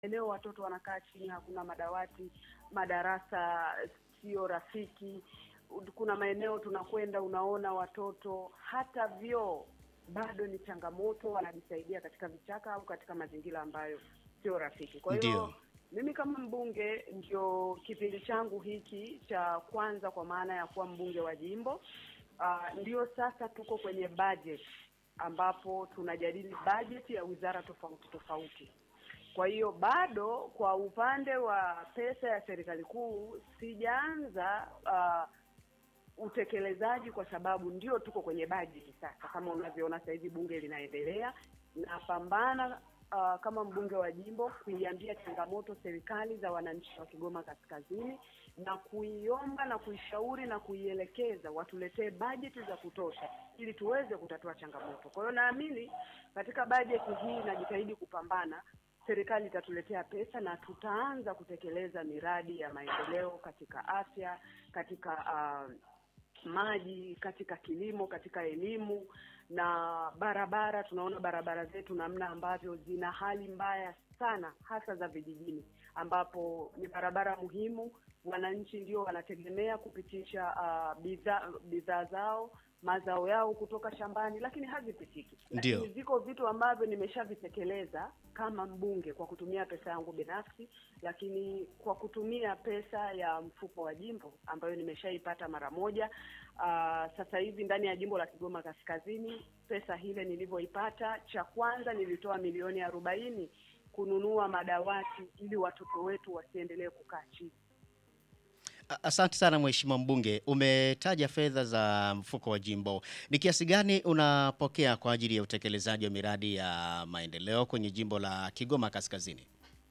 eneo watoto wanakaa chini, hakuna madawati, madarasa sio rafiki. Kuna maeneo tunakwenda, unaona watoto hata vyoo bado ni changamoto, wanajisaidia katika vichaka au katika mazingira ambayo sio rafiki. Kwa hiyo Ndio. mimi kama mbunge, ndio kipindi changu hiki cha kwanza, kwa maana ya kuwa mbunge wa jimbo. Ah, ndio sasa tuko kwenye budget ambapo tunajadili budget ya wizara tofauti tofauti. Kwa hiyo bado kwa upande wa pesa ya serikali kuu sijaanza ah, utekelezaji kwa sababu ndio tuko kwenye bajeti sasa. Kama unavyoona sasa hivi bunge linaendelea, napambana uh, kama mbunge wa jimbo kuiambia changamoto serikali za wananchi wa Kigoma Kaskazini na kuiomba na kuishauri na kuielekeza watuletee bajeti za kutosha ili tuweze kutatua changamoto. Kwa hiyo naamini katika bajeti hii najitahidi kupambana serikali itatuletea pesa na tutaanza kutekeleza miradi ya maendeleo katika afya, katika uh, maji, katika kilimo, katika elimu na barabara. Tunaona barabara zetu namna ambavyo zina hali mbaya sana, hasa za vijijini, ambapo ni barabara muhimu. Wananchi ndio wanategemea kupitisha uh, bidhaa bidhaa zao mazao yao kutoka shambani, lakini hazipitiki. Ndio. Lakini viko vitu ambavyo nimeshavitekeleza kama mbunge kwa kutumia pesa yangu binafsi, lakini kwa kutumia pesa ya mfuko wa jimbo ambayo nimeshaipata mara moja. Aa, sasa hivi ndani ya jimbo la Kigoma Kaskazini, pesa hile nilivyoipata, cha kwanza nilitoa milioni arobaini kununua madawati ili watoto wetu wasiendelee kukaa chini. A- Asante sana Mheshimiwa mbunge, umetaja fedha za mfuko wa jimbo. Ni kiasi gani unapokea kwa ajili ya utekelezaji wa miradi ya maendeleo kwenye jimbo la Kigoma Kaskazini?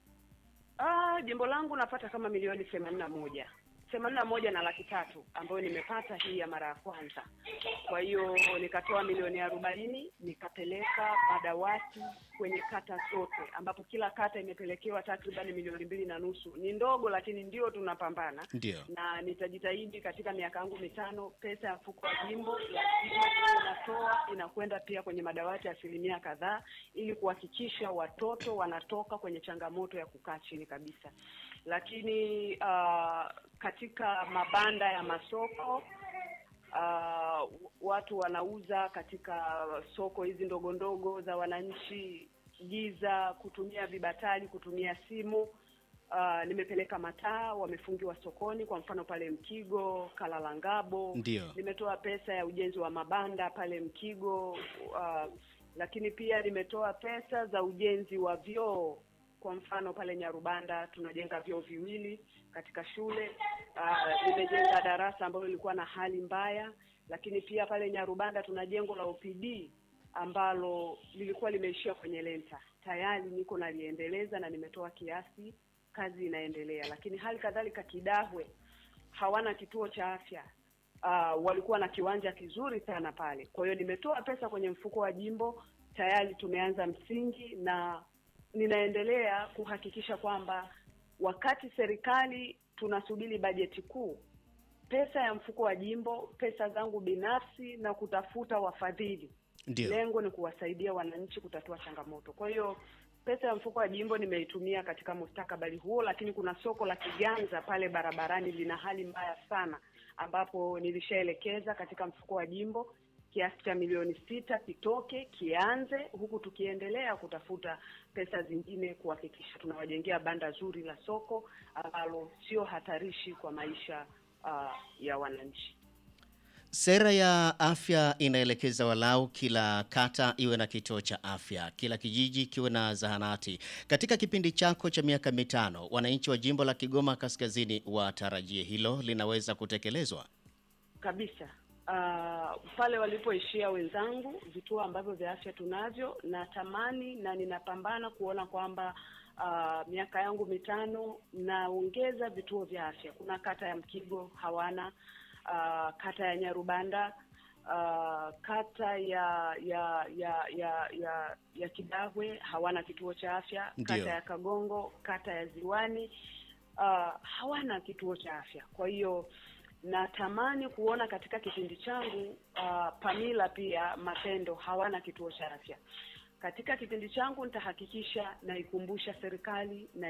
Ah, jimbo langu napata kama milioni themanini na moja themanini na moja na laki tatu ambayo nimepata hii ya mara ya kwanza. Kwa hiyo nikatoa milioni arobaini nikapeleka madawati kwenye kata zote, ambapo kila kata imepelekewa takriban milioni mbili na nusu. Ni ndogo, lakini ndio tunapambana Ndio. na nitajitahidi katika miaka yangu mitano, pesa ya mfuko wa jimbo lazima iwe inatoa inakwenda pia kwenye madawati ya asilimia kadhaa, ili kuhakikisha watoto wanatoka kwenye changamoto ya kukaa chini kabisa. Lakini ah, katika mabanda ya masoko ah, watu wanauza katika soko hizi ndogo ndogo za wananchi, giza, kutumia vibatali, kutumia simu. Uh, nimepeleka mataa wamefungiwa sokoni, kwa mfano pale Mkigo, Kalalangabo. Ndio. Nimetoa pesa ya ujenzi wa mabanda pale Mkigo. Uh, lakini pia nimetoa pesa za ujenzi wa vyoo, kwa mfano pale Nyarubanda tunajenga vyoo viwili katika shule. Uh, nimejenga darasa ambalo lilikuwa na hali mbaya, lakini pia pale Nyarubanda tuna jengo la OPD ambalo lilikuwa limeishia kwenye lenta. Tayari niko naliendeleza na nimetoa kiasi, kazi inaendelea. Lakini hali kadhalika Kidahwe hawana kituo cha afya. Uh, walikuwa na kiwanja kizuri sana pale. Kwa hiyo nimetoa pesa kwenye mfuko wa jimbo, tayari tumeanza msingi na ninaendelea kuhakikisha kwamba wakati serikali tunasubiri bajeti kuu, pesa ya mfuko wa jimbo, pesa zangu binafsi na kutafuta wafadhili Ndio. lengo ni kuwasaidia wananchi kutatua changamoto. Kwa hiyo pesa ya mfuko wa jimbo nimeitumia katika mustakabali huo, lakini kuna soko la Kiganza pale barabarani lina hali mbaya sana, ambapo nilishaelekeza katika mfuko wa jimbo kiasi cha milioni sita kitoke kianze, huku tukiendelea kutafuta pesa zingine kuhakikisha tunawajengea banda zuri la soko ambalo sio hatarishi kwa maisha ah, ya wananchi. Sera ya afya inaelekeza walau kila kata iwe na kituo cha afya, kila kijiji kiwe na zahanati. Katika kipindi chako cha miaka mitano, wananchi wa jimbo la Kigoma Kaskazini watarajie hilo linaweza kutekelezwa? kabisa uh, pale walipoishia wenzangu, vituo ambavyo vya afya tunavyo, natamani na ninapambana kuona kwamba uh, miaka yangu mitano naongeza vituo vya afya. Kuna kata ya Mkigo hawana, uh, kata ya Nyarubanda uh, kata ya ya ya ya ya, ya Kidahwe hawana kituo cha afya, Ndio. kata ya Kagongo, kata ya Ziwani uh, hawana kituo cha afya. Kwa hiyo natamani kuona katika kipindi changu uh, Pamila pia Matendo hawana kituo cha afya. Katika kipindi changu nitahakikisha naikumbusha serikali na